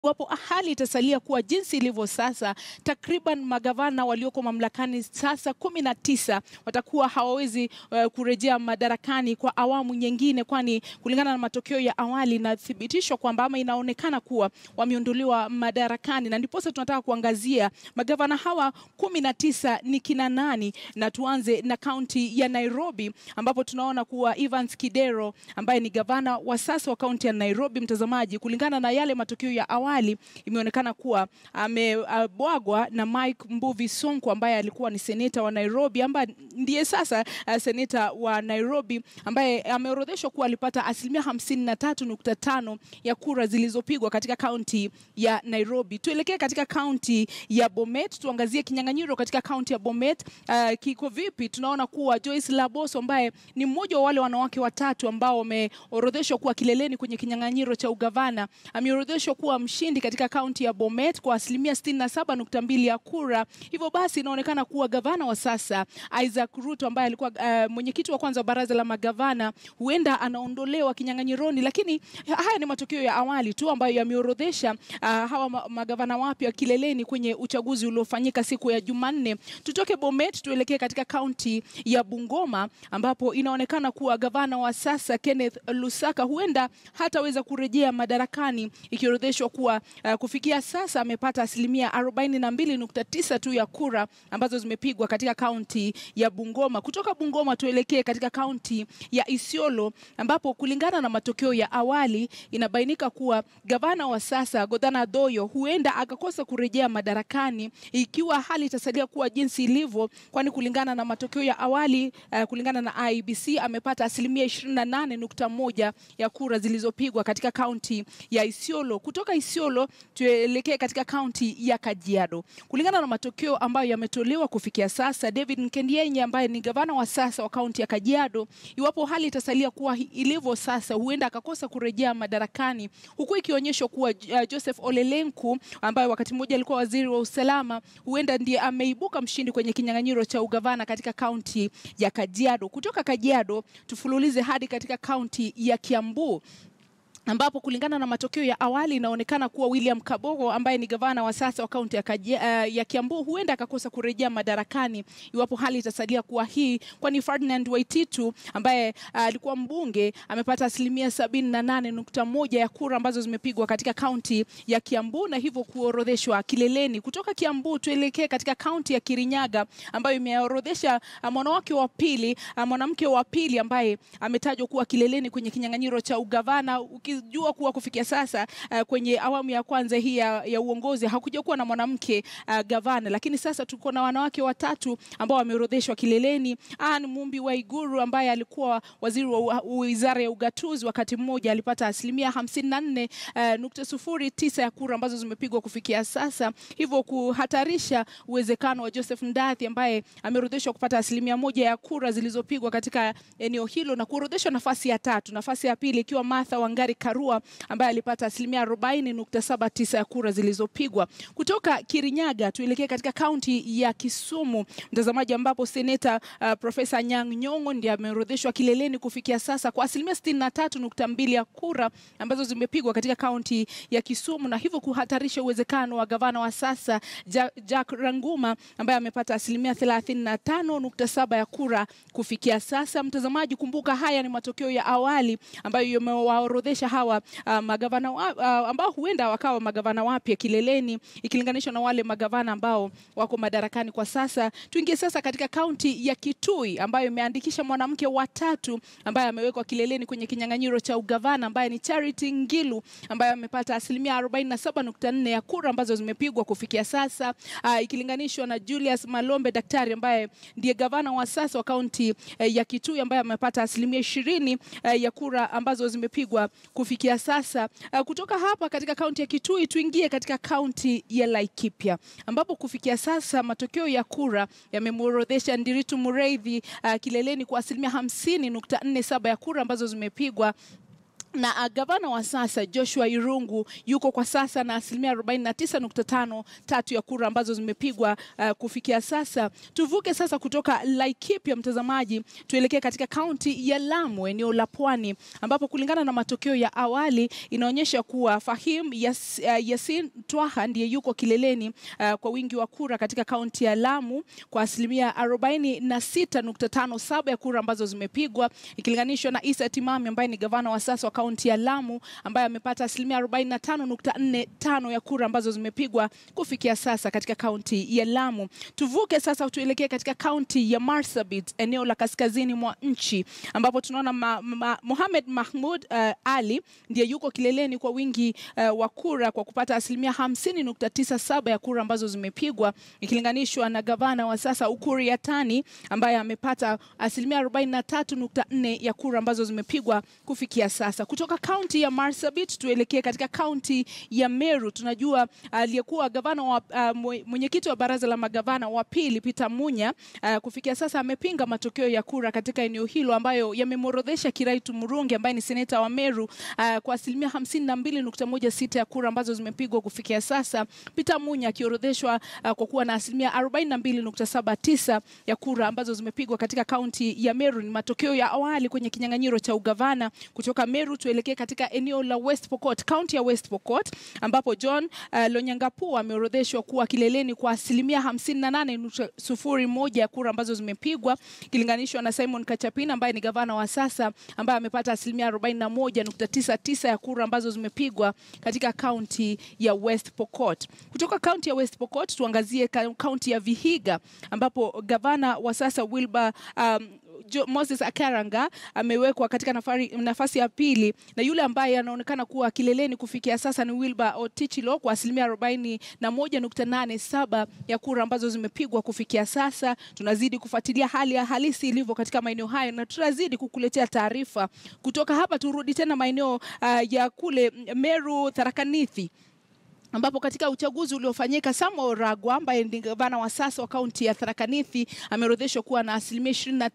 Iwapo hali itasalia kuwa jinsi ilivyo sasa, takriban magavana walioko mamlakani sasa kumi na tisa watakuwa hawawezi uh, kurejea madarakani kwa awamu nyingine, kwani kulingana na matokeo ya awali inathibitishwa kwamba ama inaonekana kuwa wameondolewa madarakani, na ndiposa tunataka kuangazia magavana hawa kumi na tisa ni kina nani, na tuanze na kaunti ya Nairobi ambapo tunaona kuwa Evans Kidero ambaye ni gavana wa sasa wa kaunti ya Nairobi, mtazamaji, kulingana na yale matokeo ya awali imeonekana kuwa amebwagwa na Mike Mbuvi Sonko ambaye alikuwa ni seneta wa Nairobi ambaye ndiye sasa uh, seneta wa Nairobi ambaye ameorodheshwa kuwa alipata asilimia hamsini na tatu nukta tano ya kura zilizopigwa katika kaunti ya Nairobi. Tuelekee katika kaunti ya Bomet, tuangazie kinyang'anyiro katika kaunti ya Bomet. Uh, kiko vipi? Tunaona kuwa Joyce Laboso ambaye ni mmoja wa wale wanawake watatu ambao wameorodheshwa kuwa kileleni kwenye kinyang'anyiro cha ugavana ameorodheshwa kuwa mshindi katika kaunti ya Bomet kwa asilimia 67.2 ya kura. Hivyo basi inaonekana kuwa gavana wa sasa Isaac Ruto ambaye alikuwa uh, mwenyekiti wa kwanza wa baraza la magavana huenda anaondolewa kinyang'anyironi, lakini haya ni matokeo ya awali tu ambayo yameorodhesha uh, hawa ma magavana wapya kileleni kwenye uchaguzi uliofanyika siku ya Jumanne. Tutoke Bomet tuelekee katika kaunti ya Bungoma ambapo inaonekana kuwa gavana wa sasa Kenneth Lusaka huenda hataweza kurejea madarakani ikiorodheshwa kuwa uh, kufikia sasa amepata asilimia 42.9 tu ya kura ambazo zimepigwa katika kaunti ya Bungoma. Kutoka Bungoma tuelekee katika kaunti ya Isiolo ambapo kulingana na matokeo ya awali inabainika kuwa gavana wa sasa Godana Doyo huenda akakosa kurejea madarakani ikiwa hali itasalia kuwa jinsi ilivyo, kwani kulingana na matokeo ya awali uh, kulingana na IEBC amepata asilimia 28.1 ya kura zilizopigwa katika kaunti ya Isiolo. Kutoka Isiolo tuelekee katika kaunti ya Kajiado. Kulingana na matokeo ambayo yametolewa kufikia sasa, David Nkendienye ambaye ni gavana wa sasa wa kaunti ya Kajiado, iwapo hali itasalia kuwa ilivyo sasa, huenda akakosa kurejea madarakani, huku ikionyeshwa kuwa uh, Joseph Ole Lenku ambaye wakati mmoja alikuwa waziri wa usalama, huenda ndiye ameibuka mshindi kwenye kinyang'anyiro cha ugavana katika kaunti ya Kajiado. Kutoka Kajiado tufululize hadi katika kaunti ya Kiambu ambapo kulingana na matokeo ya awali inaonekana kuwa William Kabogo ambaye ni gavana wa sasa wa kaunti ya, uh, ya Kiambu huenda akakosa kurejea madarakani iwapo hali itasalia kuwa hii, kwani Ferdinand Waititu ambaye alikuwa uh, mbunge amepata asilimia sabini na nane nukta moja ya kura ambazo zimepigwa katika kaunti ya Kiambu na hivyo kuorodheshwa kileleni. Kutoka Kiambu tuelekee katika kaunti ya Kirinyaga ambayo imeorodhesha uh, mwanamke wa pili uh, mwanamke wa pili ambaye ametajwa kuwa kileleni kwenye kinyang'anyiro cha ugavana jua kuwa kufikia sasa uh, kwenye awamu ya kwanza hii ya, ya uongozi hakuja kuwa na mwanamke uh, gavana, lakini sasa tuko na wanawake watatu ambao wameorodheshwa kileleni. Anne Mumbi Waiguru ambaye alikuwa waziri wa wizara ya ugatuzi wakati mmoja alipata asilimia hamsini na nne uh, nukta sufuri tisa ya kura ambazo zimepigwa kufikia sasa, hivyo kuhatarisha uwezekano wa Joseph Ndathi ambaye ameorodheshwa kupata asilimia moja ya kura zilizopigwa katika eneo hilo na kuorodheshwa nafasi ya tatu, nafasi ya pili ikiwa Martha Wangari Karua ambaye alipata asilimia 40.79 ya kura zilizopigwa. Kutoka Kirinyaga tuelekee katika kaunti ya Kisumu, mtazamaji, ambapo seneta uh, Profesa Anyang' Nyong'o ndiye ameorodheshwa kileleni kufikia sasa kwa asilimia 63.2 ya kura ambazo zimepigwa katika kaunti ya Kisumu na hivyo kuhatarisha uwezekano wa gavana wa sasa Jack Ranguma ambaye amepata asilimia 35.7 ya kura kufikia sasa. Mtazamaji, kumbuka haya ni matokeo ya awali ambayo yamewaorodhesha hawa uh, magavana wa, uh, ambao huenda wakawa magavana wapya kileleni ikilinganishwa na wale magavana ambao wako madarakani kwa sasa. Tuingie sasa katika kaunti ya Kitui ambayo imeandikisha mwanamke watatu ambaye amewekwa kileleni kwenye kinyang'anyiro cha ugavana ambaye ni Charity Ngilu ambaye amepata asilimia 47.4 ya kura ambazo zimepigwa kufikia sasa uh, ikilinganishwa na Julius Malombe Daktari ambaye ndiye gavana wa sasa wa kaunti uh, ya Kitui ambaye amepata asilimia ishirini uh, ya kura ambazo zimepigwa kufikia sasa. Uh, kutoka hapa katika kaunti ya Kitui tuingie katika kaunti ya Laikipia ambapo kufikia sasa matokeo ya kura yamemworodhesha Ndiritu Mureithi uh, kileleni kwa asilimia hamsini nukta nne saba ya kura ambazo zimepigwa na uh, gavana wa sasa Joshua Irungu yuko kwa sasa na asilimia 49.5 tatu ya kura ambazo zimepigwa uh, kufikia sasa. Tuvuke sasa kutoka Laikipia, mtazamaji, tuelekee katika kaunti ya Lamu, eneo la Pwani, ambapo kulingana na matokeo ya awali inaonyesha kuwa Fahim Yas, uh, Yasin Twaha ndiye yuko kileleni uh, kwa wingi wa kura katika kaunti ya Lamu kwa asilimia 46.57 ya kura ambazo zimepigwa ikilinganishwa na Isa Timami ambaye ni gavana wa sasa wa kaunti ya Lamu ambaye amepata asilimia 45.45 ya kura ambazo zimepigwa kufikia sasa katika kaunti ya Lamu. Tuvuke sasa tuelekee katika kaunti ya Marsabit, eneo la kaskazini mwa nchi ambapo tunaona ma, ma, Mohamed Mahmud uh, Ali ndiye yuko kileleni kwa wingi uh, wa kura kwa kupata asilimia 50.97 ya kura ambazo zimepigwa ikilinganishwa na gavana wa sasa Ukur Yatani ambaye amepata asilimia 43.4 ya kura ambazo zimepigwa kufikia sasa. Kutoka kaunti ya Marsabit tuelekee katika kaunti ya Meru. Tunajua aliyekuwa uh, gavana wa uh, mwenyekiti wa baraza la magavana wa pili Peter Munya uh, kufikia sasa amepinga matokeo ya kura katika eneo hilo ambayo yamemworodhesha Kiraitu Murungi ambaye ni seneta wa Meru uh, kwa asilimia 52.16 ya kura ambazo zimepigwa kufikia sasa, Peter Munya akiorodheshwa uh, kwa kuwa na asilimia 42.79 ya kura ambazo zimepigwa katika kaunti ya Meru. Ni matokeo ya awali kwenye kinyang'anyiro cha ugavana kutoka Meru tuelekee katika eneo la West Pokot, kaunti ya West Pokot ambapo John uh, Lonyangapuo ameorodheshwa kuwa kileleni kwa asilimia 58.01 ya kura ambazo zimepigwa ikilinganishwa na Simon Kachapina ambaye ni gavana wa sasa ambaye amepata asilimia 41.99 ya kura ambazo zimepigwa katika kaunti ya West Pokot. Kutoka kaunti ya West Pokot tuangazie kaunti ya Vihiga ambapo gavana wa sasa Wilbur um, Moses Akaranga amewekwa katika nafari, nafasi ya pili na yule ambaye anaonekana kuwa kileleni kufikia sasa ni Wilbur Otichilo kwa asilimia 41.87 ya kura ambazo zimepigwa kufikia sasa. Tunazidi kufuatilia hali ya halisi ilivyo katika maeneo hayo na tutazidi kukuletea taarifa kutoka hapa. Turudi tena maeneo uh, ya kule Meru, Tharaka Nithi ambapo katika uchaguzi uliofanyika Samuel Ragwa ambaye ni gavana wa sasa wa kaunti ya Tharaka Nithi ameorodheshwa kuwa na asilimia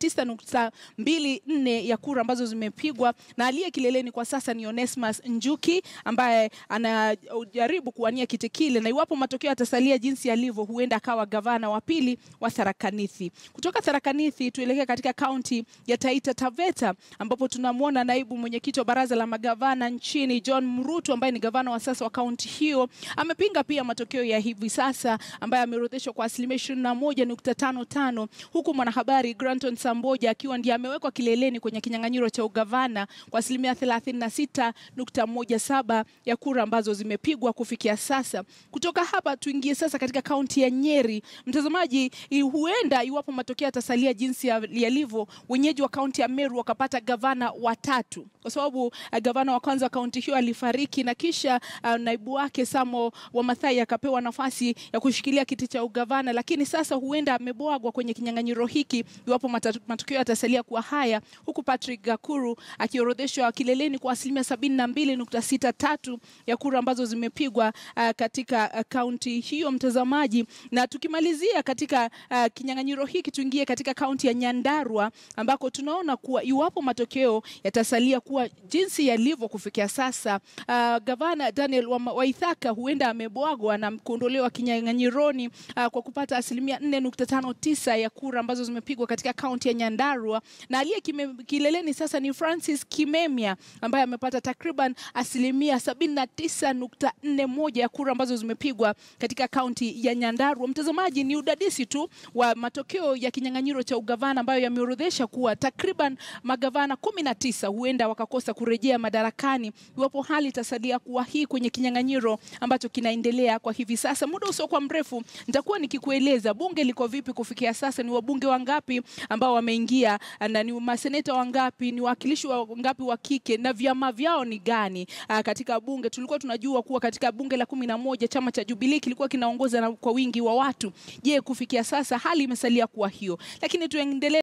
29.24 ya kura ambazo zimepigwa, na aliye kileleni kwa sasa ni Onesmus Njuki ambaye anajaribu kuwania kiti kile, na iwapo matokeo yatasalia jinsi yalivyo, huenda akawa gavana wa pili wa Tharaka Nithi. Kutoka Tharaka Nithi tuelekee katika kaunti ya Taita Taveta ambapo tunamwona naibu mwenyekiti wa baraza la magavana nchini John Mrutu ambaye ni gavana wa sasa wa kaunti hiyo amepinga pia matokeo ya hivi sasa ambayo ameorodheshwa kwa asilimia 21.55 huku mwanahabari Granton Samboja akiwa ndiye amewekwa kileleni kwenye kinyang'anyiro cha ugavana kwa asilimia 36.17 ya kura ambazo zimepigwa kufikia sasa. Kutoka hapa tuingie sasa katika kaunti ya Nyeri. Mtazamaji, huenda iwapo matokeo yatasalia jinsi yalivyo, wenyeji wa kaunti ya Meru wakapata gavana watatu, kwa sababu uh, gavana wa kwanza wa kaunti hiyo alifariki na kisha uh, naibu wake Samo wa Mathai akapewa nafasi ya kushikilia kiti cha ugavana, lakini sasa huenda amebwagwa kwenye kinyang'anyiro hiki iwapo matokeo yatasalia kuwa haya, huku Patrick Gakuru akiorodheshwa kileleni kwa asilimia sabini na mbili nukta sita tatu ya kura ambazo zimepigwa uh, katika kaunti uh, hiyo mtazamaji. Na tukimalizia katika uh, kinyang'anyiro hiki tuingie katika kaunti ya Nyandarua ambako tunaona kuwa iwapo matokeo yatasalia kuwa jinsi yalivyo kufikia sasa, uh, gavana Daniel Waithaka huenda amebwagwa na kuondolewa kinyang'anyironi uh, kwa kupata asilimia 4.59 ya kura ambazo zimepigwa katika kaunti ya Nyandarua, na aliye kileleni sasa ni Francis Kimemia ambaye amepata takriban asilimia 79.41 ya kura ambazo zimepigwa katika kaunti ya Nyandarua. Mtazamaji, ni udadisi tu wa matokeo ya kinyang'anyiro cha ugavana ambayo yameorodhesha kuwa takriban magavana 19 huenda wakakosa kurejea madarakani iwapo hali itasalia kuwa hii kwenye kinyang'anyiro ambacho kinaendelea kwa hivi sasa. Muda usiokuwa mrefu nitakuwa nikikueleza bunge liko vipi kufikia sasa, ni wabunge wangapi ambao wameingia, na ni maseneta wangapi, ni wawakilishi wangapi wa kike na vyama vyao ni gani aa, katika bunge. Tulikuwa tunajua kuwa katika bunge la kumi na moja chama cha Jubilee kilikuwa kinaongoza kwa wingi wa watu. Je, kufikia sasa hali imesalia kuwa hiyo? Lakini tuendelee